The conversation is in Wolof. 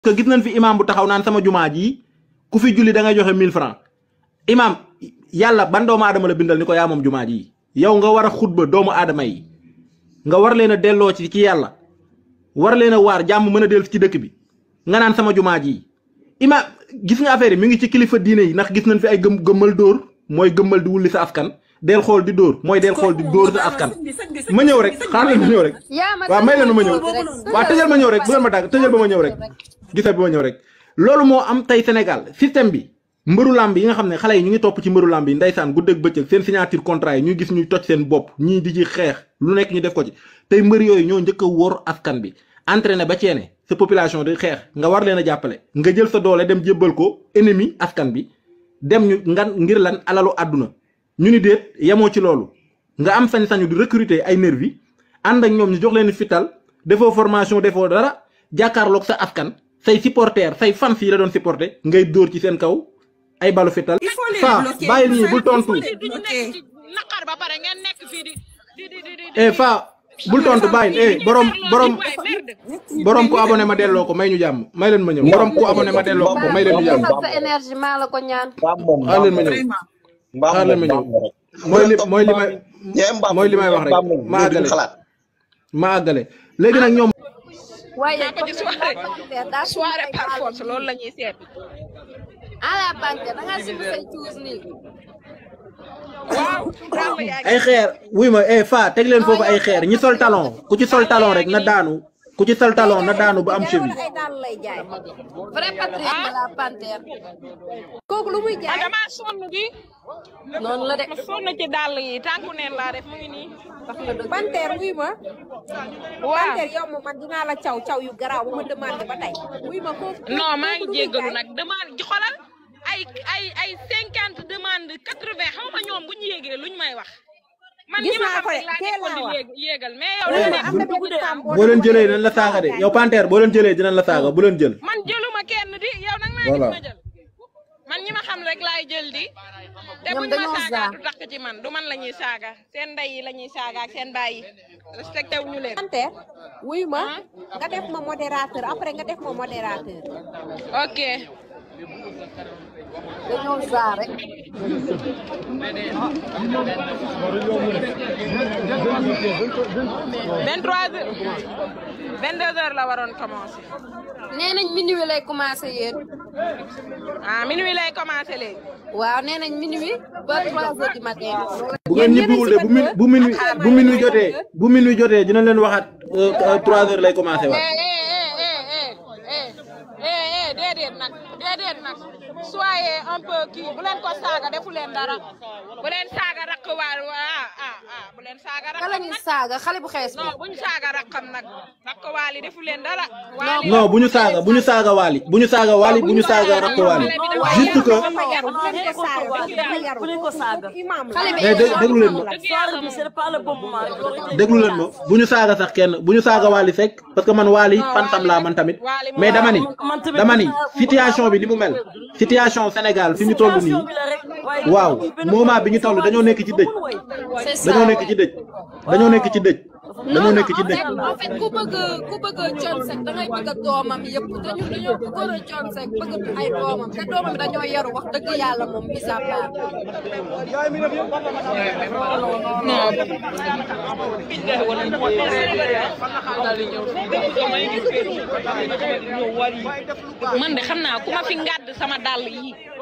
que gis nañ fi imam bu taxaw naan sama jumaa ji ku fi julli da ngay joxe 1000 francs imam yàlla ban doomu aadama la bindal ni ko yaa moom jumaa ji yow nga war a xutba doomu aadama yi nga war leen a delloo ci ci yàlla war leen a waar jàmm mën a dellu ci dëkk bi nga naan sama jumaa ji imam gis nga affaire yi mi ngi ci kilifa diine yi ndax gis nañ fi ay gëm gëmmal dóor mooy gëmmal di wulli sa askan del xool di dóor mooy del xool di dóor sa askan ma ñëw rek xaar leen ma ñëw rek waaw may leen ma ñëw waaw tëjal ma ñëw rek bu leen ma dàgg tëjal ba ma ñëw rek gisal ba ma ñëw rek loolu moo am tey Sénégal système bi mbëru làmb yi nga xam ne xale yi ñu ngi topp ci mbëru làmb yi ndeysaan guddeeg bëccëg seen signature contrat yi ñuy gis ñuy toj seen bopp ñii di ci xeex lu nekk ñu def ko ci tey mbër yooyu ñoo njëkk a wóor askan bi entraîné ba ceene sa population di xeex nga war leen a jàppale nga jël sa doole dem jébbal ko ennemi askan bi dem ñu ngan ngir lan alalu àdduna ñu ni déet yemoo ci loolu nga am sañ-sañu di recruter ay nervi ànd ak ñoom ñu jox leen fital defoo formation defoo dara jàkkaarloog sa askan say supporter say fans yi la doon supporter ngay dóor ci seen kaw ay balu fital fa bàyyil ñii bul tontu naqar ba pare ngeen nekk fii di di di di di eh fa bul tontu bàyyil eh borom borom borom ku abonné ma delloo ko may ñu jàmm may leen ma ñëw borom ku abonné ma delloo ko may leen ñu jàmm sa énergie maa la ko ñaan xaar leen ma ñëw xaar leen ma ñëw mooy li mooy li may mooy li may wax rek ma àggale ma àggale léegi nag ñoom waaye ko ci soirée soirée par force loolu la ñuy seet à la banque da ngaa simb say tuus nii waaw ràmb yaa ay xeer wuy ma eh fa teg leen foofu ay xeer ñi sol talon ku ci sol talon rek na daanu ku ci sol talon na daanu ba am cheville ay daal lay jaay vrai patriote de la panthère kooku lu muy ah jaay damaa sonn di noonu la de ma sonn ci dàll yi tànku neen laa def mu ngi nii wax nga dëgg Panthère wuy ma waaw Panthère yow moom man dinaa la caw caw yu garaaw bu ma demandé ba tey wuy ma kooku non maa ngi kooku lu muy jéggalu jaay? nag demande ji xolal ay ay ay cinquante demande quatre vingt xaw ma ñoom bu ñu yéegee luñ may wax man Gis ñi ma naa xam ko de, rek laa teel nekkoon di naa wax. yéeg- yéegal mais yow Wuy la ma nekk am na benn femme boo leen jëlee dinañ la saaga de yow panthère boo leen jëlee dinañ la saaga bu leen jël man jëluma kenn di yow nag maa Voilà. gis ma jël man ñi ma xam rek laay jël di te Ñoom buñ ma dañoo saaga saa. du takk ci man du man la ñuy saaga seen ndey yi la ñuy saaga ak seen baay yi respecté wuñu leen Panthère wuy ma nga def ma modérateur après nga def ma modérateur ok dañoo saa rek vingt trois heures vingt deux heures la waroon commencé nee nañ minuit lay commencé yéen ah minuit lay commencé léegi waaw nee nañ minuit ba trois heures du matin bu ngeen ñibbiwul de bu min bu minuit bu minuit jotee bu minuit jotee dinañ leen waxaat euh, euh, trois heures lay commencé eh waat eh eh eh eh eh eh déedéet nag déedéet nag soyez un peu kii bu leen ko saaga defu leen dara bu leen saaga raq waa ah ah ah bu leen saaga raq kala ñu saaga xale bu xees bi non buñ saaga raqam nag raq waali defu leen dara waali non bu ñu saaga bu ñu saaga waali bu ñu saaga waali bu ñu saaga rakk waali juste que dafa yaru bu leen ko saaga dafa yaru bu leen ko saaga. kooku imam la xale bi mais dé- déglu leen ma soirée bi c'est pas le bon moment rek loolu rek déglu leen ma bu ñu saaga sax kenn bu ñu saaga waali fekk parce que man waali fantam laa man tamit mais dama ni dama ni situation bi ni mu mel situation Sénégal fi ñu toll nii situation bi la rek waaye waaw moment bi ñu toll dañoo nekk ci dëj c'est ça dañoo nekk ci dëj dañoo nekk ci dëj dañoo nekk ci en dëj fait en fait ku bëgg ku bëgg Thione Seck da ngay bëgg doomam yëpp te ñun dañoo bëggoon a Thione Seck bëgg ay doomam te doomam dañoo yaru wax dëgg yàlla moom mis à part man de xam naa ku ma fi ngàdd sama dàll yi